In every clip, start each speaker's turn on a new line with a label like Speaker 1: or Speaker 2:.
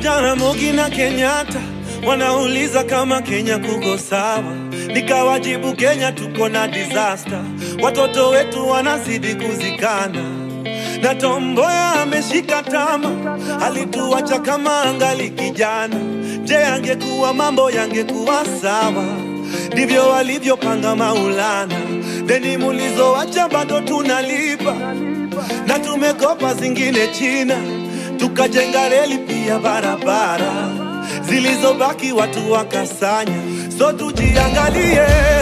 Speaker 1: Jaramogi na Kenyatta wanauliza kama Kenya kuko sawa, nikawajibu Kenya tuko na disaster, watoto wetu wanazidi kuzikana na Tomboya ameshika tama, alituacha kama angali kijana. Je, angekuwa mambo yangekuwa sawa? Ndivyo walivyopanga Maulana, deni mulizoacha bado tunalipa, na tumekopa zingine China, tukajenga reli pia barabara, zilizobaki watu wakasanya. So tujiangalie,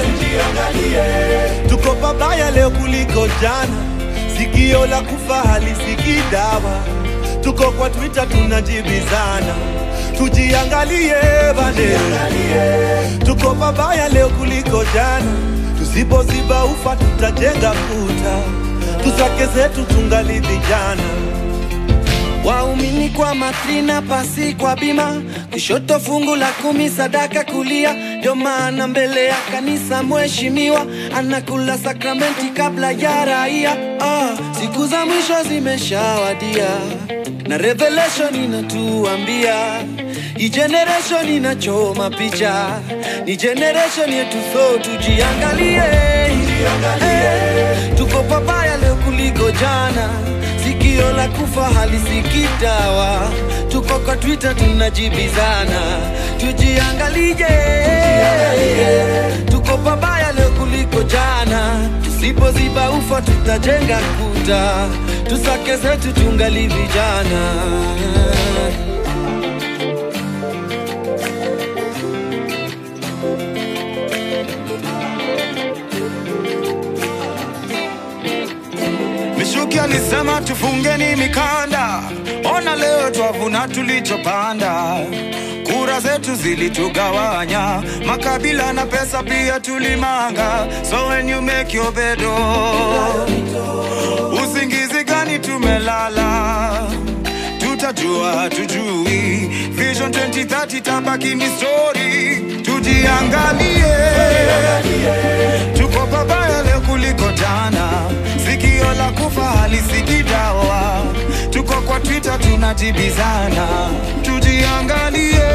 Speaker 1: tuko pabaya leo kuliko jana sikio la kufa halisikii dawa. Tuko kwa Twitter tunajibizana, tujiangalie bane, tuko pabaya leo kuliko jana. Tusipoziba ufa tutajenga kuta, tusake zetu tungali vijana.
Speaker 2: Waumini kwa matrina, pasi kwa bima, kushoto fungu la kumi, sadaka kulia. Ndio maana mbele ya kanisa mheshimiwa anakula sakramenti kabla ya raia. Ah, siku za mwisho zimeshawadia na revelation inatuambia hii generation inachoma picha, ni generation yetu, so tujiangalie, Eh, tuko pabaya leo kuliko jana sikio la kufa halisikii dawa. Tuko kwa Twitter tunajibizana, tujiangalie, tuko pabaya leo kuliko jana. Tusipoziba ufa tutajenga kuta, tusake zetu tungali vijana.
Speaker 3: Mishuki alisema tufungeni mikanda, ona leo twavuna tulichopanda. Kura zetu zilitugawanya, makabila na pesa pia tulimanga. So when you make your bed, oh, usingizi gani tumelala? Tutajua tujui, Vision 2030 tabaki ni story. Tujiangalie, tuko pabaya leo kuliko jana. Sikio la kufa halisikii dawa. Tuko kwa Twitter tunajibizana, tujiangalie,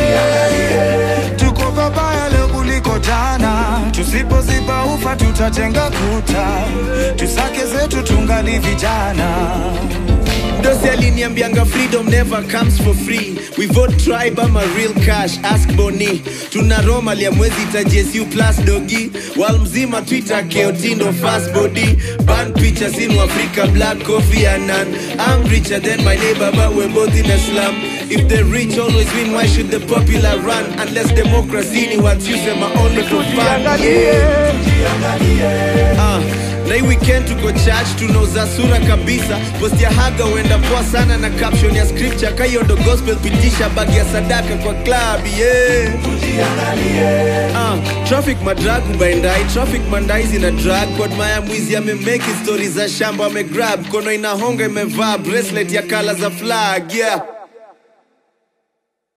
Speaker 3: tuko pabaya leo kuliko jana. Tusipoziba ufa tutajenga kuta, tusake zetu tungali vijana.
Speaker 4: Dosi aliniambianga freedom never comes for free we vote tribe ama real cash ask boni tuna roma lia mwezi itajesu plus dogi wal mzima twitter keotindo fast body ban pictures in africa black coffee and none i'm richer than my neighbor but we're both in a slum if the rich always win why should the popular run unless democracy ni what you say my only for fun yeah. Ah, na hii weekend tuko church tunauza sura kabisa post ya haga huenda poa sana na caption ya scripture kayondo gospel pitisha bagi ya sadaka kwa club yeah. Ah, traffic madrag ubaendai traffic mandai zina drag kodmaya mwizi amemeki stori za shamba amegrab kono inahonga imevaa bracelet ya kala za flag yeah